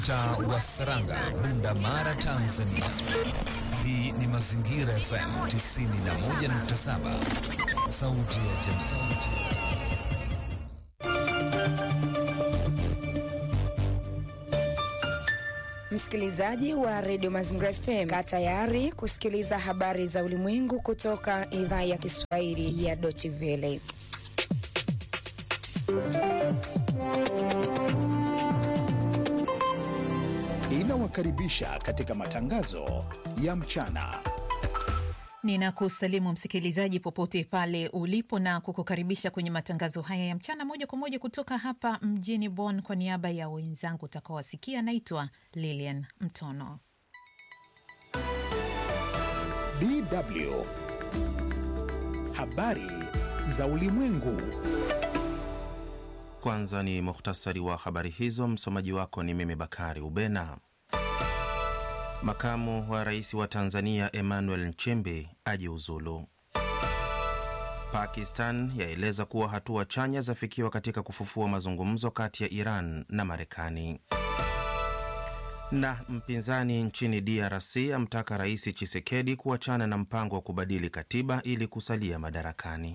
Mtaa wa Saranga, Bunda Mara, Tanzania. Hii ni Mazingira FM 91.7, sauti ya jamii. Msikilizaji wa redio Mazingira FM, kaa tayari kusikiliza habari za ulimwengu kutoka idhaa ya Kiswahili ya Deutsche Welle. Inawakaribisha katika matangazo ya mchana. Ninakusalimu msikilizaji popote pale ulipo na kukukaribisha kwenye matangazo haya ya mchana moja kwa moja kutoka hapa mjini Bonn. Kwa niaba ya wenzangu utakaowasikia, naitwa Lilian Mtono. DW habari za ulimwengu. Kwanza ni muhtasari wa habari hizo. Msomaji wako ni mimi Bakari Ubena. Makamu wa rais wa Tanzania Emmanuel Nchimbi ajiuzulu. Pakistan yaeleza kuwa hatua chanya zafikiwa katika kufufua mazungumzo kati ya Iran na Marekani. Na mpinzani nchini DRC amtaka Rais Chisekedi kuachana na mpango wa kubadili katiba ili kusalia madarakani.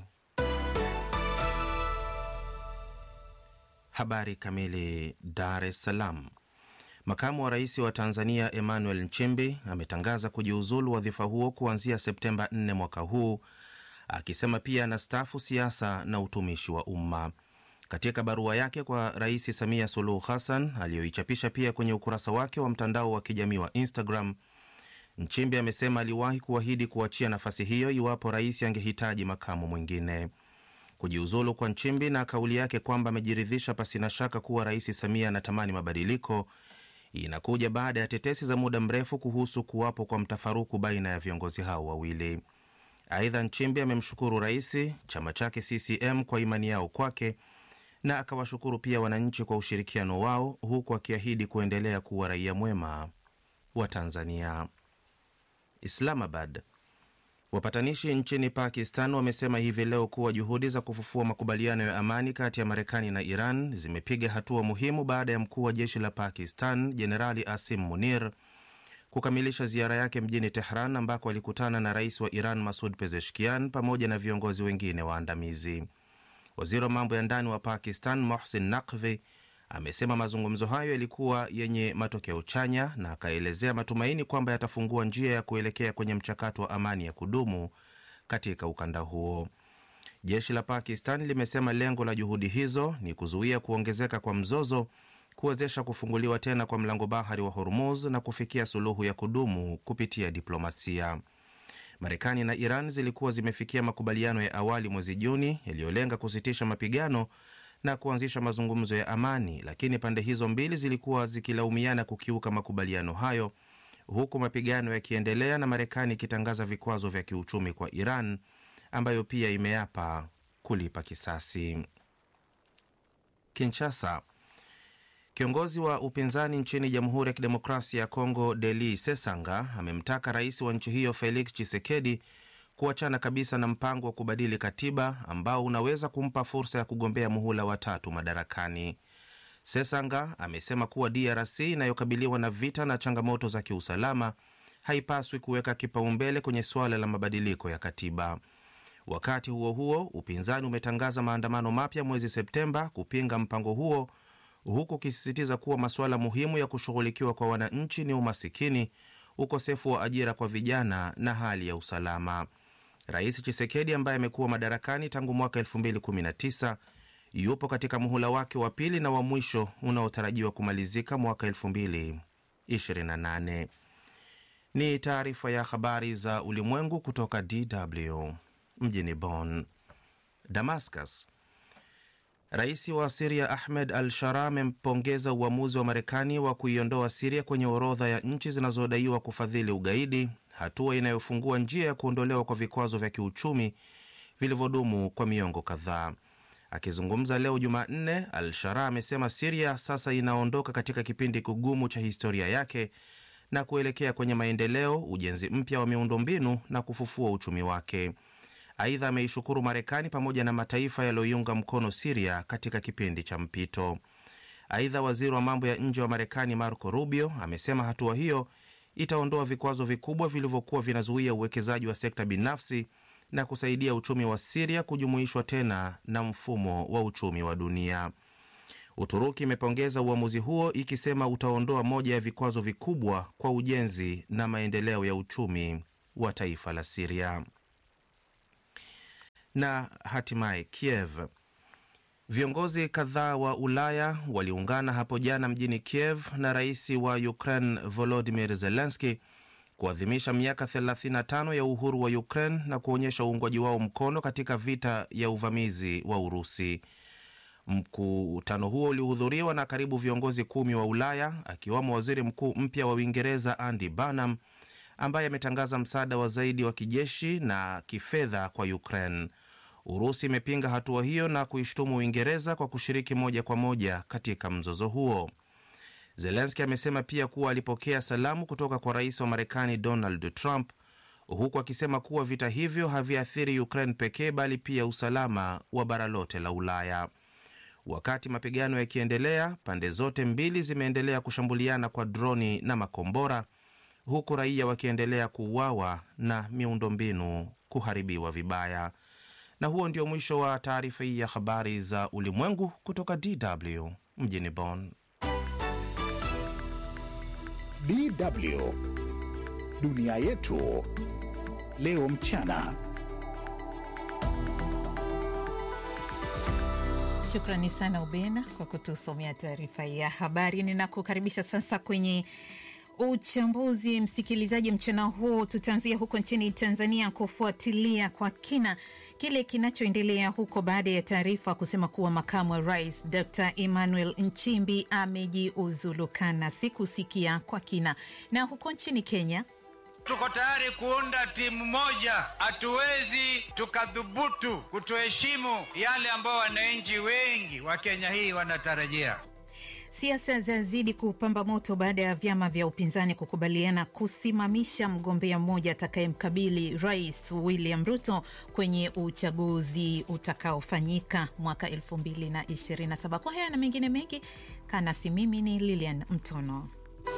Habari kamili. Dar es Salaam. Makamu wa rais wa Tanzania Emmanuel Nchimbi ametangaza kujiuzulu wadhifa huo kuanzia Septemba 4 mwaka huu, akisema pia anastaafu siasa na utumishi wa umma. Katika barua yake kwa Rais Samia Suluhu Hassan aliyoichapisha pia kwenye ukurasa wake wa mtandao wa kijamii wa Instagram, Nchimbi amesema aliwahi kuahidi kuachia nafasi hiyo iwapo rais angehitaji makamu mwingine. Kujiuzulu kwa Nchimbi na kauli yake kwamba amejiridhisha pasina shaka kuwa Rais Samia anatamani mabadiliko inakuja baada ya tetesi za muda mrefu kuhusu kuwapo kwa mtafaruku baina ya viongozi hao wawili. Aidha, Nchimbi amemshukuru rais, chama chake CCM kwa imani yao kwake na akawashukuru pia wananchi kwa ushirikiano wao, huku akiahidi kuendelea kuwa raia mwema wa Tanzania. Islamabad. Wapatanishi nchini Pakistan wamesema hivi leo kuwa juhudi za kufufua makubaliano ya amani kati ya Marekani na Iran zimepiga hatua muhimu baada ya mkuu wa jeshi la Pakistan Jenerali Asim Munir kukamilisha ziara yake mjini Tehran ambako alikutana na rais wa Iran Masud Pezeshkian pamoja na viongozi wengine waandamizi. Waziri wa mambo ya ndani wa Pakistan Mohsin Naqvi amesema mazungumzo hayo yalikuwa yenye matokeo chanya na akaelezea matumaini kwamba yatafungua njia ya kuelekea kwenye mchakato wa amani ya kudumu katika ukanda huo. Jeshi la Pakistan limesema lengo la juhudi hizo ni kuzuia kuongezeka kwa mzozo, kuwezesha kufunguliwa tena kwa mlango bahari wa Hormuz na kufikia suluhu ya kudumu kupitia diplomasia. Marekani na Iran zilikuwa zimefikia makubaliano ya awali mwezi Juni yaliyolenga kusitisha mapigano na kuanzisha mazungumzo ya amani, lakini pande hizo mbili zilikuwa zikilaumiana kukiuka makubaliano hayo, huku mapigano yakiendelea na Marekani ikitangaza vikwazo vya kiuchumi kwa Iran ambayo pia imeapa kulipa kisasi. Kinshasa. Kiongozi wa upinzani nchini Jamhuri ya Kidemokrasia ya Kongo Deli Sesanga amemtaka rais wa nchi hiyo Felix Tshisekedi kuachana kabisa na mpango wa kubadili katiba ambao unaweza kumpa fursa ya kugombea muhula wa tatu madarakani. Sesanga amesema kuwa DRC inayokabiliwa na vita na changamoto za kiusalama haipaswi kuweka kipaumbele kwenye suala la mabadiliko ya katiba. Wakati huo huo, upinzani umetangaza maandamano mapya mwezi Septemba kupinga mpango huo, huku ukisisitiza kuwa masuala muhimu ya kushughulikiwa kwa wananchi ni umasikini, ukosefu wa ajira kwa vijana na hali ya usalama. Rais Chisekedi ambaye amekuwa madarakani tangu mwaka 2019 yupo katika muhula wake wa pili na wa mwisho unaotarajiwa kumalizika mwaka 2028. Ni taarifa ya habari za ulimwengu kutoka DW mjini Bonn. Damascus. Rais wa Siria Ahmed al Shara amempongeza uamuzi wa Marekani wa kuiondoa Siria kwenye orodha ya nchi zinazodaiwa kufadhili ugaidi, hatua inayofungua njia ya kuondolewa kwa vikwazo vya kiuchumi vilivyodumu kwa miongo kadhaa. Akizungumza leo Jumanne, al Shara amesema Siria sasa inaondoka katika kipindi kigumu cha historia yake na kuelekea kwenye maendeleo, ujenzi mpya wa miundombinu na kufufua uchumi wake. Aidha, ameishukuru Marekani pamoja na mataifa yaliyoiunga mkono Siria katika kipindi cha mpito. Aidha, waziri wa mambo ya nje wa Marekani Marco Rubio amesema hatua hiyo itaondoa vikwazo vikubwa vilivyokuwa vinazuia uwekezaji wa sekta binafsi na kusaidia uchumi wa Siria kujumuishwa tena na mfumo wa uchumi wa dunia. Uturuki imepongeza uamuzi huo ikisema utaondoa moja ya vikwazo vikubwa kwa ujenzi na maendeleo ya uchumi wa taifa la Siria. Na hatimaye Kiev. Viongozi kadhaa wa Ulaya waliungana hapo jana mjini Kiev na rais wa Ukraine Volodimir Zelenski kuadhimisha miaka 35 ya uhuru wa Ukraine na kuonyesha uungwaji wao mkono katika vita ya uvamizi wa Urusi. Mkutano huo ulihudhuriwa na karibu viongozi kumi wa Ulaya akiwamo waziri mkuu mpya wa Uingereza Andy Burnham ambaye ametangaza msaada wa zaidi wa kijeshi na kifedha kwa Ukraine. Urusi imepinga hatua hiyo na kuishtumu Uingereza kwa kushiriki moja kwa moja katika mzozo huo. Zelenski amesema pia kuwa alipokea salamu kutoka kwa rais wa Marekani Donald Trump, huku akisema kuwa vita hivyo haviathiri Ukraine pekee bali pia usalama wa bara lote la Ulaya. Wakati mapigano yakiendelea, pande zote mbili zimeendelea kushambuliana kwa droni na makombora, huku raia wakiendelea kuuawa na miundombinu kuharibiwa vibaya. Na huo ndio mwisho wa taarifa hii ya habari za ulimwengu kutoka DW mjini Bonn. DW dunia yetu leo mchana. Shukrani sana Ubena kwa kutusomea taarifa ya habari. Ninakukaribisha sasa kwenye uchambuzi, msikilizaji. Mchana huu tutaanzia huko nchini Tanzania kufuatilia kwa kina kile kinachoendelea huko baada ya taarifa kusema kuwa makamu wa rais Dr Emmanuel Nchimbi amejiuzulu kana sikusikia kwa kina. Na huko nchini Kenya Tuko tayari kuunda timu moja. Hatuwezi tukadhubutu kutoheshimu yale ambayo wananchi wengi wa Kenya hii wanatarajia. Siasa zazidi kupamba moto baada ya vyama vya upinzani kukubaliana kusimamisha mgombea mmoja atakayemkabili Rais William Ruto kwenye uchaguzi utakaofanyika mwaka 2027. Kwa haya na mengine mengi, kanasi mimi ni Lilian Mtono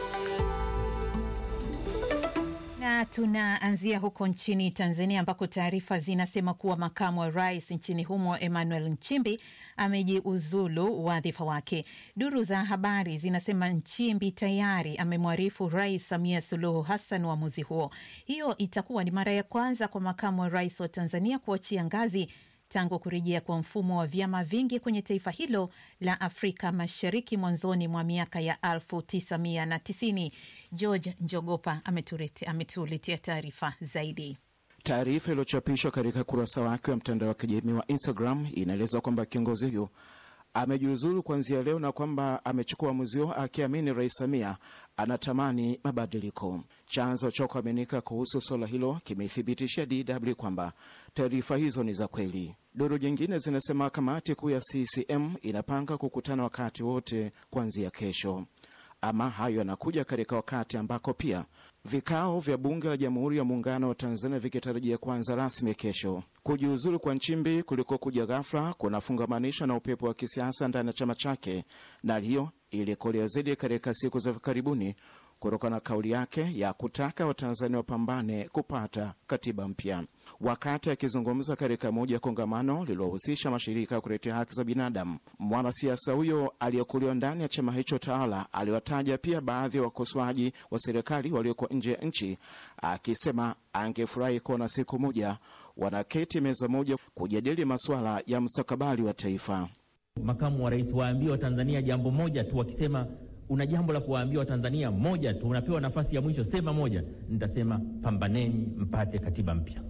na tunaanzia huko nchini Tanzania ambako taarifa zinasema kuwa makamu wa rais nchini humo Emmanuel Nchimbi amejiuzulu wadhifa wake. Duru za habari zinasema Nchimbi tayari amemwarifu Rais Samia Suluhu Hassan uamuzi huo. Hiyo itakuwa ni mara ya kwanza kwa makamu wa rais wa Tanzania kuachia ngazi tangu kurejea kwa mfumo wa vyama vingi kwenye taifa hilo la Afrika Mashariki mwanzoni mwa miaka ya 1990. George Njogopa ametuletea taarifa zaidi. Taarifa iliyochapishwa katika kurasa wake wa mtandao wa kijamii wa Instagram inaeleza kwamba kiongozi huyo amejiuzulu kuanzia leo na kwamba amechukua uamuzi huo akiamini Rais Samia anatamani mabadiliko. Chanzo cha kuaminika kuhusu suala hilo kimethibitishia DW kwamba taarifa hizo ni za kweli. Duru nyingine zinasema kamati kuu ya CCM inapanga kukutana wakati wote kuanzia kesho. Ama hayo yanakuja katika wakati ambako pia vikao vya bunge la Jamhuri ya Muungano wa Tanzania vikitarajia kuanza rasmi kesho. Kujiuzulu kwa Nchimbi kulikokuja ghafla kunafungamanishwa na upepo wa kisiasa ndani ya chama chake, na hali hiyo ilikolea zaidi katika siku za karibuni kutokana na kauli yake ya kutaka Watanzania wapambane kupata katiba mpya. Wakati akizungumza katika moja ya kongamano lililohusisha mashirika ya kutetea haki za binadamu, mwanasiasa huyo aliyekuliwa ndani ya chama hicho tawala aliwataja pia baadhi ya wakosoaji wa serikali walioko nje ya nchi, akisema angefurahi kuona siku moja wanaketi meza moja kujadili masuala ya mustakabali wa taifa. Makamu wa rais waambie Watanzania jambo moja tu, wakisema una jambo la kuwaambia Watanzania moja tu, unapewa nafasi ya mwisho, sema moja. Nitasema pambaneni mpate katiba mpya,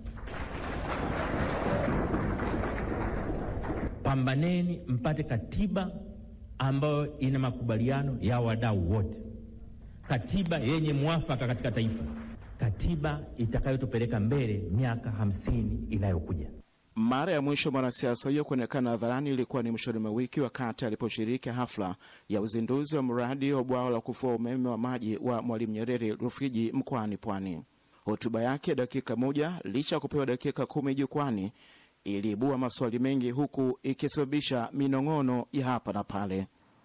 pambaneni mpate katiba ambayo ina makubaliano ya wadau wote, katiba yenye mwafaka katika taifa, katiba itakayotupeleka mbele miaka hamsini inayokuja. Mara ya mwisho mwanasiasa huyo kuonekana hadharani ilikuwa ni mwishoni mwa wiki wakati aliposhiriki hafla ya uzinduzi wa mradi wa bwawa la kufua umeme wa maji wa Mwalimu Nyerere Rufiji mkoani Pwani. Hotuba yake dakika moja, licha ya kupewa dakika kumi jukwani, iliibua maswali mengi huku ikisababisha minong'ono ya hapa na pale.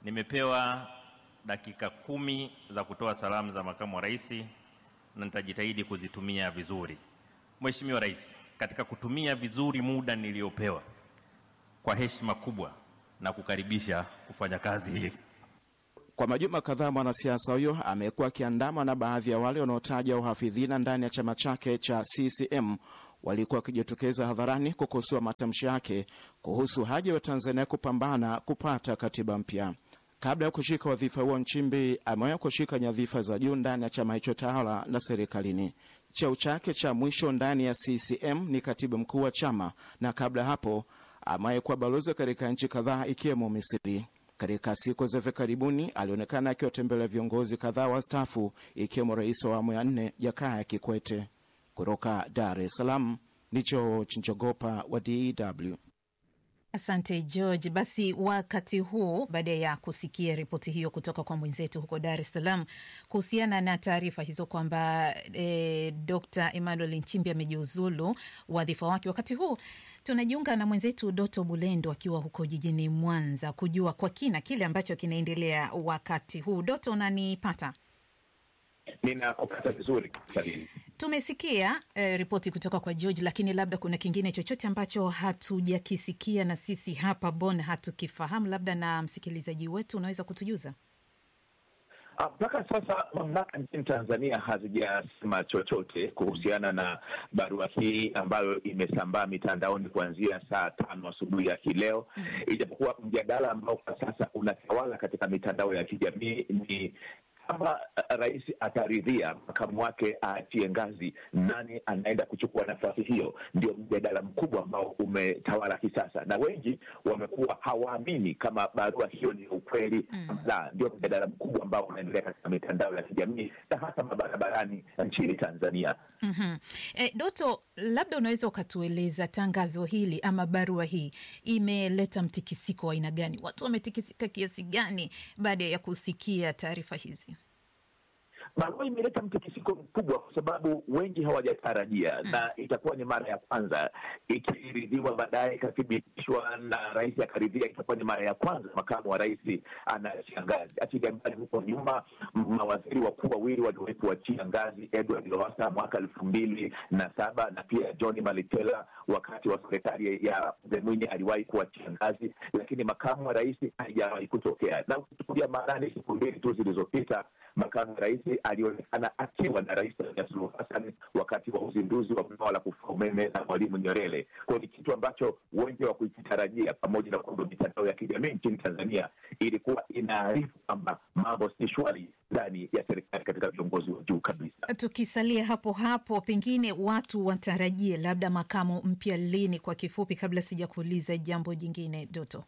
Nimepewa dakika kumi za kutoa salamu za makamu wa rais na nitajitahidi kuzitumia vizuri. Mheshimiwa Rais, katika kutumia vizuri muda niliopewa, kwa heshima kubwa na kukaribisha kufanya kazi hii. Kwa majuma kadhaa mwanasiasa huyo amekuwa akiandama na baadhi ya wale wanaotaja uhafidhina ndani ya chama chake cha CCM walikuwa wakijitokeza hadharani kukosoa matamshi yake kuhusu haja ya Tanzania kupambana kupata katiba mpya. Kabla ya kushika wadhifa huo, Nchimbi amewahi kushika nyadhifa za juu ndani ya chama hicho tawala na serikalini. Cheo chake cha mwisho ndani ya CCM ni katibu mkuu wa chama, na kabla hapo amewahi kuwa balozi katika nchi kadhaa ikiwemo Misri. Katika siku za hivi karibuni alionekana akiwatembelea viongozi kadhaa wastaafu ikiwemo rais wa awamu ya nne Jakaya Kikwete. Kutoka Dar es Salaam ni George Njogopa wa DW. Asante George. Basi wakati huu, baada ya kusikia ripoti hiyo kutoka kwa mwenzetu huko Dar es Salaam kuhusiana na taarifa hizo kwamba e, Dr Emmanuel Nchimbi amejiuzulu wadhifa wake, wakati huu tunajiunga na mwenzetu Doto Bulendo akiwa huko jijini Mwanza kujua kwa kina kile ambacho kinaendelea wakati huu. Doto, unanipata? Ninakupata vizuri Salini. Tumesikia eh, ripoti kutoka kwa George, lakini labda kuna kingine chochote ambacho hatujakisikia na sisi hapa Bonn hatukifahamu, labda na msikilizaji wetu unaweza kutujuza? Mpaka sasa mamlaka nchini Tanzania hazijasema chochote kuhusiana na barua hii ambayo imesambaa mitandaoni kuanzia saa tano asubuhi ya hii leo, ijapokuwa mjadala ambao kwa sasa unatawala katika mitandao ya kijamii ni kama rais ataridhia makamu wake aachie ngazi, nani anaenda kuchukua nafasi hiyo? Ndio mjadala mkubwa ambao umetawala hii sasa, na wengi wamekuwa hawaamini kama barua hiyo ni ukweli mm. La, ndio mjadala mkubwa ambao unaendelea katika mitandao ya kijamii na hasa mabarabarani nchini Tanzania. mm-hmm. E, Doto, labda unaweza ukatueleza tangazo hili ama barua hii imeleta mtikisiko wa aina gani? Watu wametikisika kiasi gani baada ya kusikia taarifa hizi? Barua imeleta mtikisiko mkubwa kwa sababu wengi hawajatarajia mm. na itakuwa ni mara ya kwanza ikiridhiwa, baadaye ikathibitishwa na rais akaridhia, itakuwa ni mara ya kwanza makamu wa rais anaachia ngazi. Achilia mbali huko nyuma, mawaziri wakuu wawili waliwahi kuachia ngazi, Edward Lowassa mwaka elfu mbili na saba na pia John Malitela wakati wa serikali ya Mzee Mwinyi aliwahi kuachia ngazi, lakini makamu wa rais haijawahi kutokea. Na ukichukulia maanani, siku mbili tu zilizopita makamu wa rais alionekana akiwa na Rais Samia Suluhu Hassan wakati wa uzinduzi wa bwawa la kufua umeme na Mwalimu Nyerere. Kwao ni kitu ambacho wengi wa kukitarajia, pamoja na kwamba mitandao ya kijamii nchini Tanzania ilikuwa inaarifu kwamba mambo si shwari ndani ya serikali katika viongozi wa juu kabisa. Tukisalia hapo hapo, pengine watu watarajie labda makamu mpya lini? Kwa kifupi, kabla sija kuuliza jambo jingine, Doto.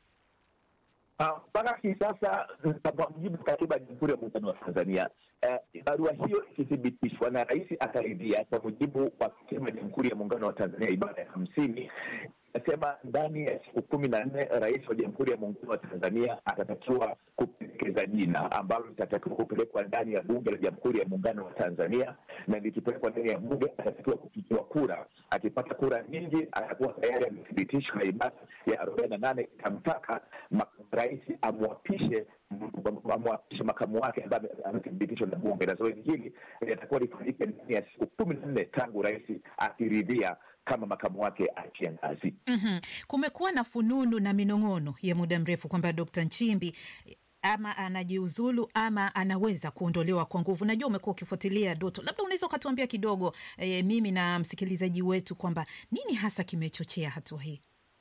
mpaka uh, hii sasa kwa mujibu katiba ya Jamhuri ya Muungano wa Tanzania uh, barua hiyo ikithibitishwa na rais akaridhia, kwa mujibu wa katiba ya Jamhuri ya Muungano wa Tanzania ibara ya hamsini nasema ndani ya siku kumi na nne rais wa Jamhuri ya Muungano wa Tanzania atatakiwa kupendekeza jina ambalo litatakiwa kupelekwa ndani ya Bunge la Jamhuri ya Muungano wa Tanzania, na likipelekwa ndani ya Bunge atatakiwa kupigiwa kura. Akipata kura nyingi, atakuwa tayari amethibitishwa na ibara ya arobaini na nane itamtaka rais amwapishe amwapishe makamu wake ambaye amethibitishwa na Bunge, na zoezi hili litakuwa lifanyike ndani ya siku kumi na nne tangu rais akiridhia kama makamu wake achia ngazi. mm-hmm. Kumekuwa na fununu na minong'ono ya muda mrefu kwamba Dkt. Nchimbi ama anajiuzulu ama anaweza kuondolewa kwa nguvu. Najua umekuwa ukifuatilia Doto, labda unaweza ukatuambia kidogo e, mimi na msikilizaji wetu kwamba nini hasa kimechochea hatua hii?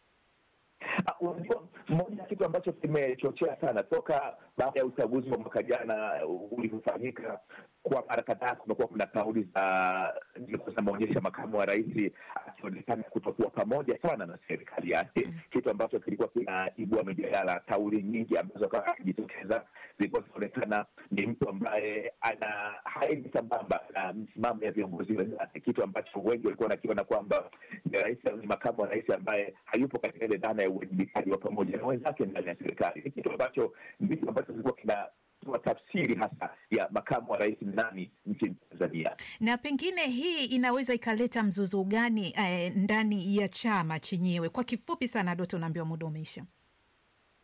Unajua, moja ya kitu ambacho kimechochea sana toka baada ya uchaguzi wa mwaka jana ulivyofanyika, kwa mara kadhaa kumekuwa kuna kauli za zinaonyesha makamu wa rais akionekana kutokuwa pamoja sana na serikali yake, kitu ambacho kilikuwa kinaibua mijadala. Kauli nyingi ambazo kawa akijitokeza zilikuwa zinaonekana ni mtu ambaye ana haendi sambamba na msimamo ya viongozi wenzake, kitu ambacho wengi walikuwa wanakiona kwamba ni rais, ni makamu wa rais ambaye hayupo katika ile dhana ya uwajibikaji wa pamoja na wenzake ndani ya serikali. Ni kitu ambacho ndicho ambacho kilikuwa kina tafsiri hasa ya makamu wa rais nani nchini Tanzania. Na pengine hii inaweza ikaleta mzozo gani eh, ndani ya chama chenyewe? Kwa kifupi sana, Doto, unaambiwa muda umeisha.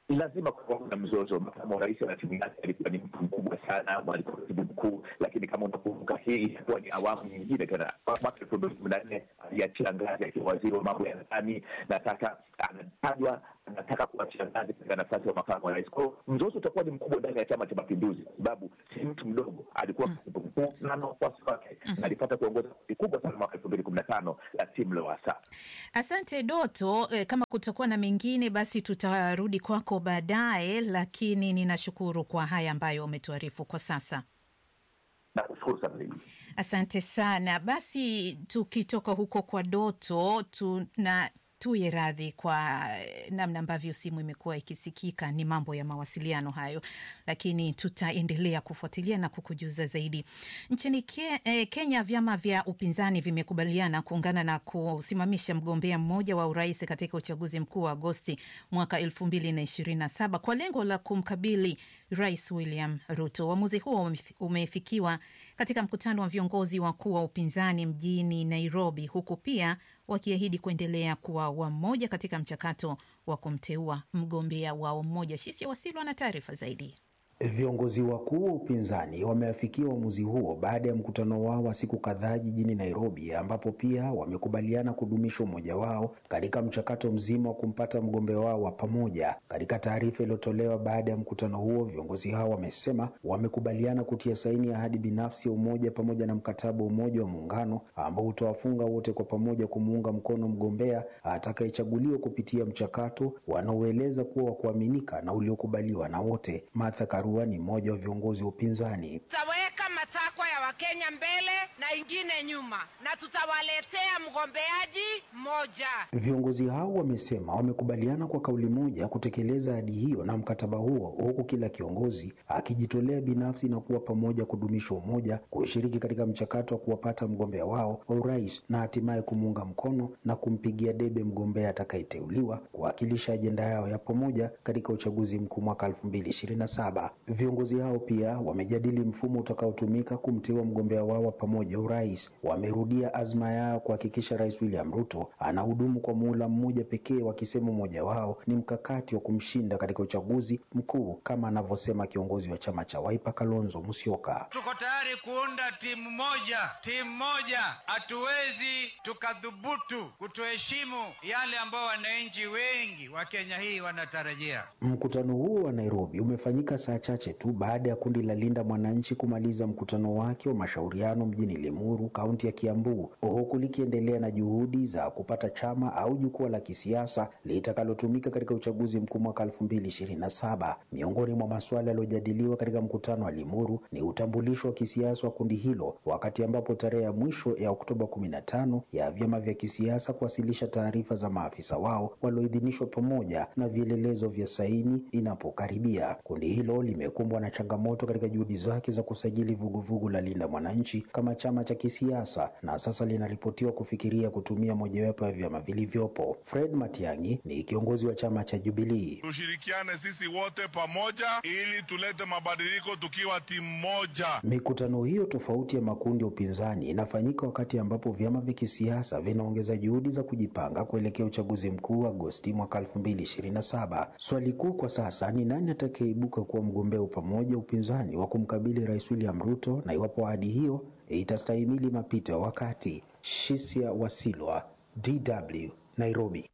lazima kuwa na mzozo. Makamu wa rais na timu yake alikuwa ni mtu mkubwa sana, alikuwa katibu mkuu, lakini kama unakumbuka, hii itakuwa ni awamu nyingine tena. Mwaka elfu mbili kumi na nne aliachia ngazi akiwa waziri wa mambo ya ndani, na sasa anatajwa anataka kuachia ngazi katika nafasi ya makamu wa rais. Kwao mzozo utakuwa ni mkubwa ndani ya Chama cha Mapinduzi kwa sababu si mtu mdogo, alikuwa katibu mkuu na na wafuasi wake, na alipata kuongoza kundi kubwa sana mwaka elfu mbili kumi na tano la timu Lowassa. Asante Doto. Eh, kama kutakuwa na mengine basi tutarudi kwako baadaye, lakini ninashukuru kwa haya ambayo umetuarifu kwa sasa. Nakushukuru sana mimi. Asante sana. Basi tukitoka huko kwa Doto tuna tuye radhi kwa namna ambavyo simu imekuwa ikisikika. Ni mambo ya mawasiliano hayo, lakini tutaendelea kufuatilia na kukujuza zaidi. Nchini ke, eh, Kenya, vyama vya upinzani vimekubaliana kuungana na kusimamisha mgombea mmoja wa urais katika uchaguzi mkuu wa Agosti mwaka elfu mbili na ishirini na saba kwa lengo la kumkabili Rais William Ruto. Uamuzi huo umefikiwa katika mkutano wa viongozi wakuu wa upinzani mjini Nairobi, huku pia wakiahidi kuendelea kuwa wamoja katika mchakato wa kumteua mgombea wao mmoja. Shisia Wasilwa na taarifa zaidi. Viongozi wakuu wa upinzani wameafikia uamuzi huo baada ya mkutano wao wa siku kadhaa jijini Nairobi, ambapo pia wamekubaliana kudumisha umoja wao katika mchakato mzima wa kumpata mgombea wao wa pamoja. Katika taarifa iliyotolewa baada ya mkutano huo, viongozi hao wamesema wamekubaliana kutia saini ya ahadi binafsi ya umoja pamoja na mkataba wa umoja wa muungano ambao utawafunga wote kwa pamoja kumuunga mkono mgombea atakayechaguliwa kupitia mchakato wanaoeleza kuwa wa kuaminika na uliokubaliwa na wote. Martha Karua ni mmoja wa viongozi wa upinzani. Tutaweka matakwa ya Wakenya mbele na ingine nyuma, na tutawaletea mgombeaji mmoja. Viongozi hao wamesema wamekubaliana kwa kauli moja kutekeleza ahadi hiyo na mkataba huo, huku kila kiongozi akijitolea binafsi na kuwa pamoja kudumisha umoja, kushiriki katika mchakato wa kuwapata mgombea wao wa urais na hatimaye kumuunga mkono na kumpigia debe mgombea atakayeteuliwa kuwakilisha ajenda yao ya pamoja katika uchaguzi mkuu mwaka elfu mbili ishirini na saba. Viongozi hao pia wamejadili mfumo utakaotumika kumteua mgombea wao wa pamoja urais. Wamerudia azma yao kuhakikisha Rais William Ruto anahudumu kwa muhula mmoja pekee, wakisema mmoja wao ni mkakati wa kumshinda katika uchaguzi mkuu, kama anavyosema kiongozi wa chama cha Wiper Kalonzo Musyoka. Tuko tayari kuunda timu moja, timu moja. Hatuwezi tukadhubutu kutoheshimu yale ambao wananchi wengi wa Kenya hii wanatarajia. Mkutano huo wa Nairobi umefanyika saa chache tu baada ya kundi la Linda Mwananchi kumaliza mkutano wake wa mashauriano mjini Limuru, kaunti ya Kiambu, huku likiendelea na juhudi za kupata chama au jukwaa la kisiasa litakalotumika katika uchaguzi mkuu mwaka elfu mbili ishirini na saba. Miongoni mwa masuala yaliyojadiliwa katika mkutano wa Limuru ni utambulisho wa kisiasa wa kundi hilo, wakati ambapo tarehe ya mwisho ya Oktoba kumi na tano ya vyama vya kisiasa kuwasilisha taarifa za maafisa wao walioidhinishwa pamoja na vielelezo vya saini inapokaribia. Kundi hilo limekumbwa na changamoto katika juhudi zake za kusajili vuguvugu la Linda Mwananchi kama chama cha kisiasa na sasa linaripotiwa kufikiria kutumia mojawapo ya vyama vilivyopo. Fred Matiang'i ni kiongozi wa chama cha Jubilii. Tushirikiane sisi wote pamoja ili tulete mabadiliko tukiwa timu moja. Mikutano hiyo tofauti ya makundi ya upinzani inafanyika wakati ambapo vyama vya kisiasa vinaongeza juhudi za kujipanga kuelekea uchaguzi mkuu Agosti mwaka elfu mbili ishirini na saba. Swali kuu kwa sasa ni nani atakayeibuka kuwa mgombea pamoja upinzani wa kumkabili Rais William Ruto na iwapo ahadi hiyo itastahimili mapito ya wakati. Shisia Wasilwa, DW, Nairobi.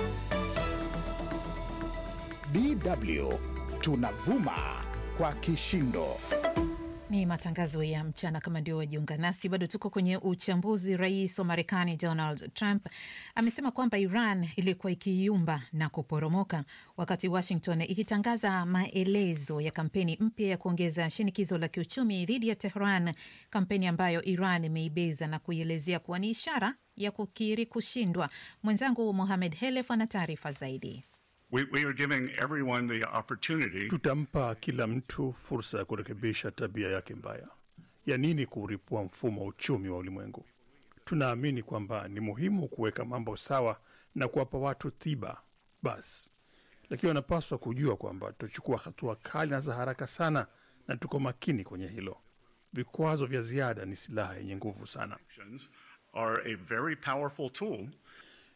DW tunavuma kwa kishindo. Ni matangazo ya mchana. Kama ndio wajiunga nasi, bado tuko kwenye uchambuzi. Rais wa Marekani Donald Trump amesema kwamba Iran ilikuwa ikiyumba na kuporomoka wakati Washington ikitangaza maelezo ya kampeni mpya ya kuongeza shinikizo la kiuchumi dhidi ya Tehran, kampeni ambayo Iran imeibeza na kuielezea kuwa ni ishara ya kukiri kushindwa. Mwenzangu Mohamed Helef ana taarifa zaidi. We, we are giving everyone the opportunity. Tutampa kila mtu fursa ya kurekebisha tabia yake mbaya. Ya nini kuuripua mfumo wa uchumi wa ulimwengu? Tunaamini kwamba ni muhimu kuweka mambo sawa na kuwapa watu tiba basi, lakini wanapaswa kujua kwamba tutachukua hatua kali na za haraka sana, na tuko makini kwenye hilo. Vikwazo vya ziada ni silaha yenye nguvu sana. Are a very powerful tool.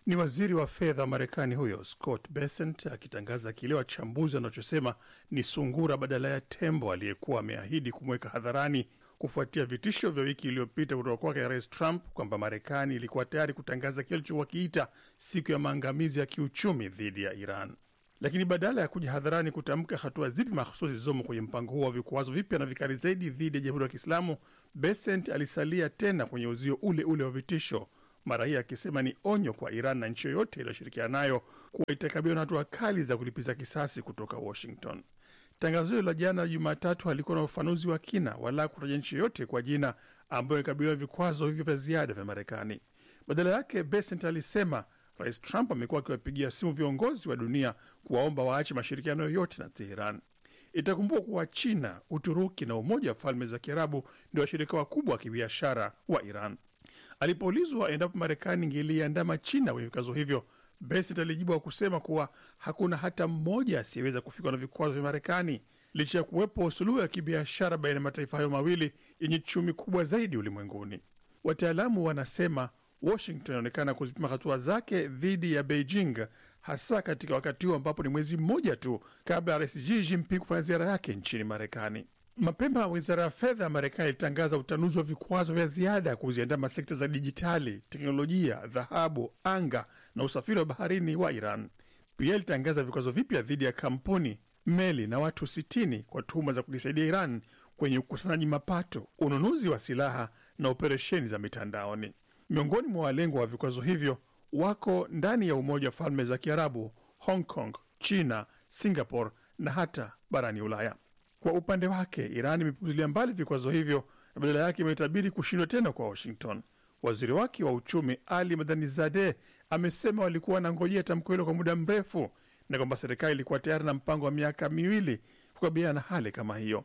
Ni waziri wa fedha wa Marekani huyo Scott Bessent akitangaza kile wachambuzi wanachosema ni sungura badala ya tembo aliyekuwa ameahidi kumweka hadharani kufuatia vitisho vya wiki iliyopita kutoka kwake Rais Trump kwamba Marekani ilikuwa tayari kutangaza kile alichokiita siku ya maangamizi ya kiuchumi dhidi ya Iran. Lakini badala ya kuja hadharani kutamka hatua zipi mahususi zilizomo kwenye mpango huo wa vikwazo vipya na vikali zaidi dhidi ya Jamhuri ya Kiislamu, Bessent alisalia tena kwenye uzio ule ule wa vitisho, mara hii akisema ni onyo kwa Iran na nchi yoyote iliyoshirikiana nayo kuwa itakabiliwa na hatua kali za kulipiza kisasi kutoka Washington. Tangazo hilo la jana Jumatatu halikuwa na ufafanuzi wa kina wala kutaja nchi yoyote kwa jina ambayo ikabiliwa vikwazo hivyo vya ziada vya Marekani. Badala yake, Bessent alisema Rais Trump amekuwa akiwapigia simu viongozi wa dunia kuwaomba waache mashirikiano yoyote na Teheran. Itakumbukwa kuwa China, Uturuki na Umoja wa Falme za Kiarabu ndio washirika wakubwa wa kibiashara wa Iran. Alipoulizwa endapo Marekani ingeliandama China kwenye vikwazo hivyo, Bessent alijibu kwa kusema kuwa hakuna hata mmoja asiyeweza kufikwa na vikwazo vya Marekani licha ya kuwepo suluhu ya kibiashara baina ya mataifa hayo mawili yenye chumi kubwa zaidi ulimwenguni. Wataalamu wanasema Washington inaonekana kuzipima hatua zake dhidi ya Beijing, hasa katika wakati huu ambapo ni mwezi mmoja tu kabla ya rais Xi Jinping kufanya ziara yake nchini Marekani. Mapema wizara ya fedha ya Marekani ilitangaza utanuzi wa vikwazo vya ziada kuziandama sekta za dijitali, teknolojia, dhahabu, anga na usafiri wa baharini wa Iran. Pia ilitangaza vikwazo vipya dhidi ya kampuni, meli na watu 60 kwa tuhuma za kujisaidia Iran kwenye ukusanyaji mapato, ununuzi wa silaha na operesheni za mitandaoni. Miongoni mwa walengwa wa vikwazo hivyo wako ndani ya Umoja wa Falme za Kiarabu, Hong Kong, China, Singapore na hata barani Ulaya. Kwa upande wake, Iran imepuzilia mbali vikwazo hivyo na badala yake imetabiri kushindwa tena kwa Washington. Waziri wake wa uchumi Ali Madhanizadeh amesema walikuwa wanangojea tamko hilo kwa muda mrefu na kwamba serikali ilikuwa tayari na mpango wa miaka miwili kukabiliana na hali kama hiyo.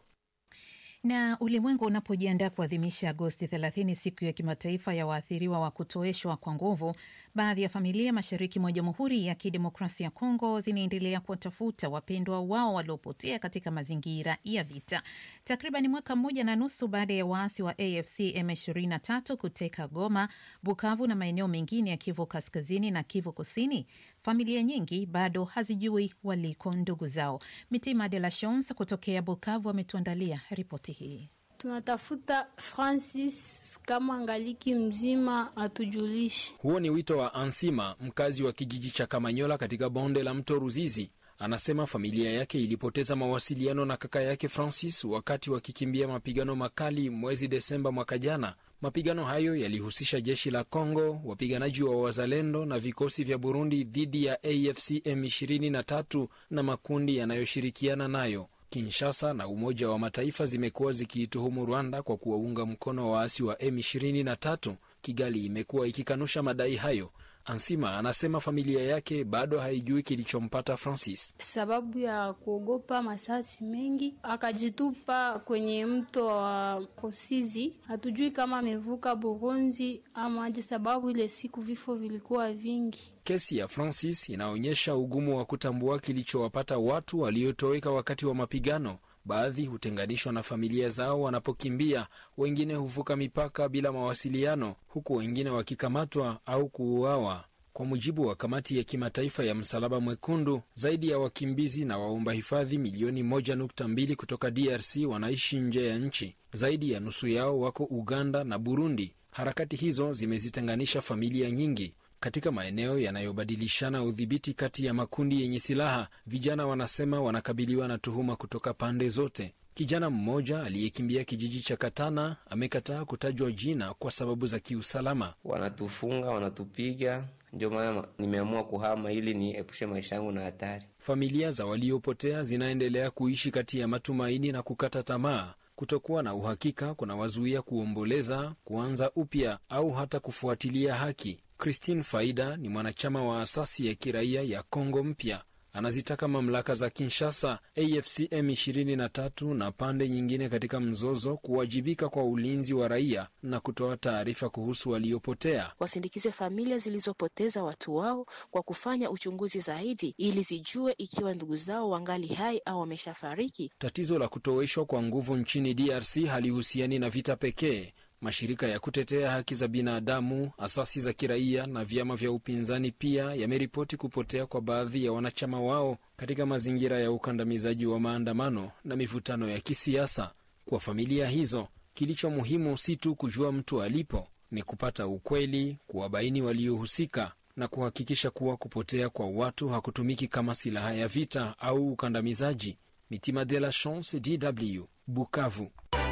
Na ulimwengu unapojiandaa kuadhimisha Agosti 30, siku ya kimataifa ya waathiriwa wa kutoeshwa kwa nguvu, baadhi ya familia mashariki mwa Jamhuri ya Kidemokrasia ya Kongo zinaendelea kuwatafuta wapendwa wao waliopotea katika mazingira ya vita. Takriban mwaka mmoja na nusu baada ya waasi wa AFC M23 kuteka Goma, Bukavu na maeneo mengine ya Kivu Kaskazini na Kivu Kusini, familia nyingi bado hazijui waliko ndugu zao. Mitima de la Chance kutokea Bukavu ametuandalia ripoti hii. Tunatafuta Francis kama angaliki mzima atujulishe. Huo ni wito wa Ansima, mkazi wa kijiji cha Kamanyola katika bonde la mto Ruzizi. Anasema familia yake ilipoteza mawasiliano na kaka yake Francis wakati wakikimbia mapigano makali mwezi Desemba mwaka jana. Mapigano hayo yalihusisha jeshi la Kongo, wapiganaji wa Wazalendo na vikosi vya Burundi dhidi ya AFC M23 na makundi yanayoshirikiana nayo. Kinshasa na Umoja wa Mataifa zimekuwa zikiituhumu Rwanda kwa kuwaunga mkono waasi wa M23. Kigali imekuwa ikikanusha madai hayo. Ansima anasema familia yake bado haijui kilichompata Francis. Sababu ya kuogopa masasi mengi, akajitupa kwenye mto wa Kosizi. Hatujui kama amevuka Burundi ama aje, sababu ile siku vifo vilikuwa vingi. Kesi ya Francis inaonyesha ugumu wa kutambua kilichowapata watu waliotoweka wakati wa mapigano. Baadhi hutenganishwa na familia zao wanapokimbia, wengine huvuka mipaka bila mawasiliano, huku wengine wakikamatwa au kuuawa. Kwa mujibu wa kamati ya kimataifa ya Msalaba Mwekundu, zaidi ya wakimbizi na waomba hifadhi milioni moja nukta mbili kutoka DRC wanaishi nje ya nchi. Zaidi ya nusu yao wako Uganda na Burundi. Harakati hizo zimezitenganisha familia nyingi katika maeneo yanayobadilishana udhibiti kati ya makundi yenye silaha. Vijana wanasema wanakabiliwa na tuhuma kutoka pande zote. Kijana mmoja aliyekimbia kijiji cha Katana amekataa kutajwa jina kwa sababu za kiusalama. Wanatufunga, wanatupiga, ndio maana nimeamua kuhama ili niepushe maisha yangu na hatari. Familia za waliopotea zinaendelea kuishi kati ya matumaini na kukata tamaa. Kutokuwa na uhakika kunawazuia kuomboleza, kuanza upya au hata kufuatilia haki. Christine Faida ni mwanachama wa asasi ya kiraia ya Kongo Mpya. Anazitaka mamlaka za Kinshasa, AFC M23 na pande nyingine katika mzozo kuwajibika kwa ulinzi wa raia na kutoa taarifa kuhusu waliopotea. Wasindikize familia zilizopoteza watu wao kwa kufanya uchunguzi zaidi ili zijue ikiwa ndugu zao wangali hai au wameshafariki. Tatizo la kutoweshwa kwa nguvu nchini DRC halihusiani na vita pekee. Mashirika ya kutetea haki za binadamu, asasi za kiraia na vyama vya upinzani pia yameripoti kupotea kwa baadhi ya wanachama wao katika mazingira ya ukandamizaji wa maandamano na mivutano ya kisiasa. Kwa familia hizo, kilicho muhimu si tu kujua mtu alipo, ni kupata ukweli, kuwabaini waliohusika na kuhakikisha kuwa kupotea kwa watu hakutumiki kama silaha ya vita au ukandamizaji. Mitima de la Chance, DW, Bukavu.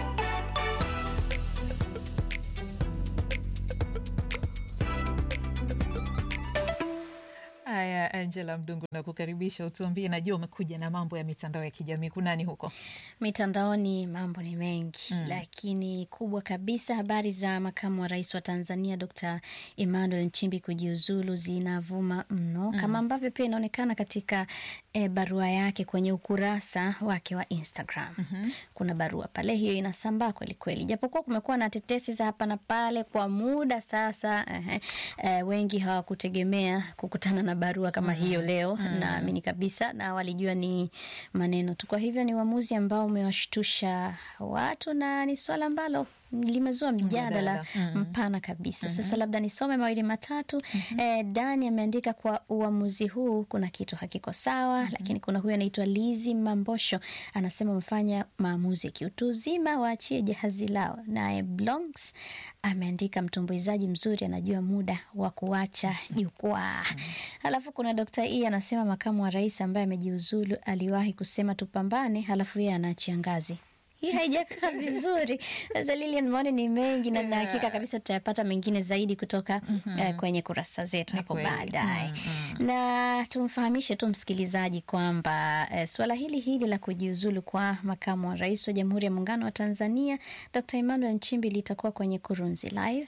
Haya, Angela Mdungu, na kukaribisha utuambie, najua umekuja na mambo ya mitandao ya kijamii. Kunani huko mitandaoni? Mambo ni mengi Mm. lakini kubwa kabisa, habari za makamu wa rais wa Tanzania Dr. Emmanuel Nchimbi kujiuzulu zinavuma mno Mm. kama ambavyo pia inaonekana katika e, barua yake kwenye ukurasa wake wa Instagram. Kuna barua pale, hiyo inasambaa kwelikweli, japokuwa kumekuwa na tetesi za hapa na pale kwa muda sasa. Ehe, e, wengi hawakutegemea kukutana na barua kama hiyo leo, Mm. naamini kabisa, na walijua ni maneno tu. Kwa hivyo ni uamuzi ambao umewashtusha watu na ni swala ambalo limezua mjadala Mjadala. Mm. mpana kabisa. Mhm. Sasa labda nisome mawili matatu. Eh, Dani ameandika kwa uamuzi huu kuna kitu hakiko sawa, lakini kuna huyu anaitwa Lizi Mambosho anasema umefanya maamuzi ya kiutu uzima, waachie jahazi lao. Naye Blonks ameandika mtumbuizaji mzuri anajua muda wa kuacha jukwaa. Halafu kuna Dr. E anasema makamu wa rais ambaye amejiuzulu aliwahi kusema tupambane, halafu yeye anaachia ngazi hii haijakaa vizuri. Sasa Lilian, maoni ni mengi na na hakika kabisa tutayapata mengine zaidi kutoka eh, kwenye kurasa zetu hapo kweli. baadaye Mm, na tumfahamishe tu msikilizaji kwamba eh, suala hili hili la kujiuzulu kwa makamu wa rais wa Jamhuri ya Muungano wa Tanzania Dr. Emmanuel Nchimbi litakuwa kwenye Kurunzi Live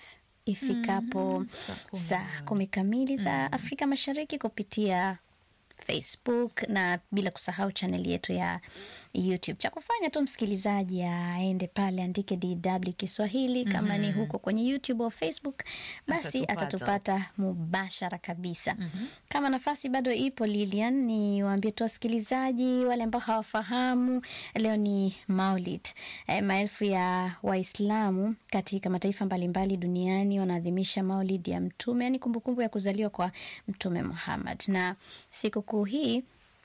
ifikapo saa kumi kamili za Afrika Mashariki kupitia Facebook na bila kusahau chaneli yetu ya YouTube. Cha kufanya tu msikilizaji aende pale andike DW Kiswahili kama ni Mhm. huko kwenye YouTube au Facebook, basi Atatupata. atatupata mubashara kabisa. Kama nafasi bado ipo, Lilian, ni waambie tu wasikilizaji wale ambao hawafahamu, leo ni Maulid. E, maelfu ya Waislamu katika mataifa mbalimbali duniani wanaadhimisha Maulid ya Mtume, yani kumbukumbu ya kuzaliwa kwa Mtume Muhammad, na sikukuu hii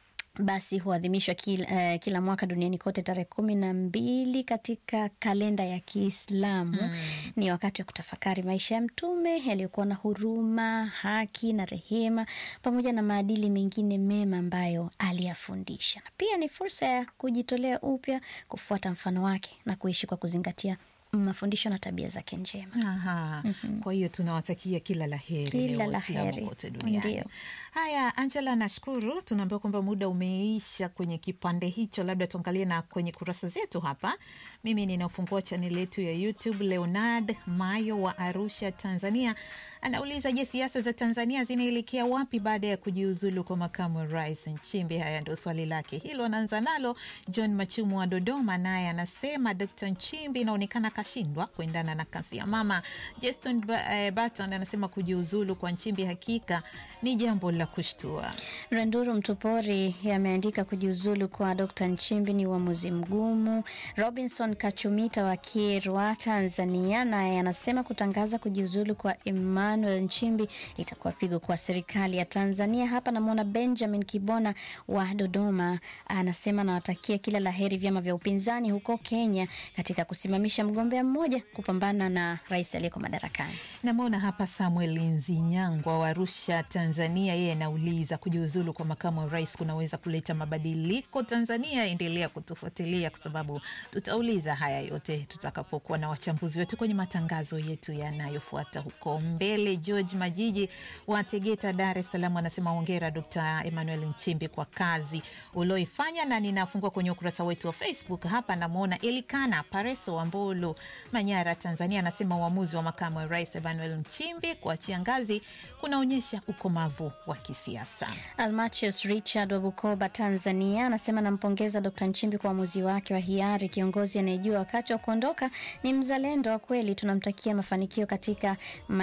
basi huadhimishwa kila, eh, kila mwaka duniani kote tarehe kumi na mbili katika kalenda ya Kiislamu. Ni wakati wa kutafakari maisha ya Mtume yaliyokuwa na huruma, haki na rehema, pamoja na maadili mengine mema ambayo aliyafundisha, na pia ni fursa ya kujitolea upya, kufuata mfano wake na kuishi kwa kuzingatia mafundisho na tabia zake njema. Aha. Kwa hiyo tunawatakia kila la heri Kila leo la Waislamu heri. kote duniani. Ndio. Haya, Angela, nashukuru. Tunaambiwa kwamba muda umeisha kwenye kipande hicho, labda tuangalie na kwenye kurasa zetu hapa. Mimi ninafungua chaneli yetu ya YouTube. Leonard Mayo wa Arusha, Tanzania anauliza, je, siasa za Tanzania zinaelekea wapi baada ya kujiuzulu kwa makamu wa rais Nchimbi? Haya ndio swali lake hilo, anaanza nalo. John Machumu wa Dodoma naye anasema Dkt Nchimbi inaonekana kashindwa kuendana na kasi ya mama. Justin Ba- eh, Barton anasema kujiuzulu kwa Nchimbi hakika ni jambo la kushtua. Randuru Mtupori ameandika kujiuzulu kwa Dr Nchimbi ni uamuzi mgumu. Robinson Kachumita wa Kirwa, Tanzania, naye anasema kutangaza kujiuzulu kwa Emmanuel Nchimbi litakuwa pigo kwa serikali ya Tanzania. Hapa namwona Benjamin Kibona wa Dodoma, anasema nawatakia kila la heri vyama vya upinzani huko Kenya katika kusimamisha mgombea mmoja kupambana na rais aliyeko madarakani. Namwona hapa Samuel Nzinyangwa wa Arusha, Tanzania. Yeye anauliza kujiuzulu kwa makamu wa rais kunaweza kuleta mabadiliko Tanzania? Endelea kutufuatilia kwa sababu tutauliza haya yote tutakapokuwa na wachambuzi wetu kwenye matangazo yetu yanayofuata huko mbele. George Majiji wa Tegeta, Dar es Salaam, anasema hongera Dkt Emmanuel Nchimbi kwa kazi ulioifanya, na ninafungua kwenye ukurasa wetu wa Facebook hapa, namwona Elikana Pareso wa Mbulu, Manyara, Tanzania, anasema uamuzi wa makamu wa rais Emmanuel Nchimbi kuachia ngazi kunaonyesha ukomavu wa kisiasa. Almachius Richard wa Bukoba, Tanzania, anasema nampongeza Dkt Nchimbi kwa uamuzi wake wa hiari. Kiongozi anayejua wakati wa kuondoka, ni mzalendo wa kweli. Tunamtakia mafanikio katika maisha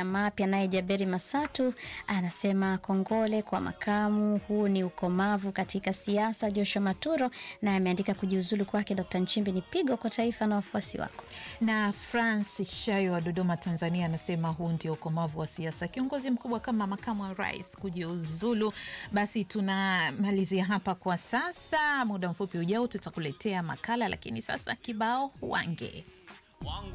mapya. Naye Jaberi Masatu anasema kongole kwa makamu, huu ni ukomavu katika siasa. Joshua Maturo naye ameandika kujiuzulu kwake Dr. Nchimbi ni pigo kwa taifa na wafuasi wako. Na Francis Shayo wa Dodoma, Tanzania, anasema huu ndio ukomavu wa siasa, kiongozi mkubwa kama makamu wa rais kujiuzulu. Basi tunamalizia hapa kwa sasa, muda mfupi ujao tutakuletea makala, lakini sasa kibao wange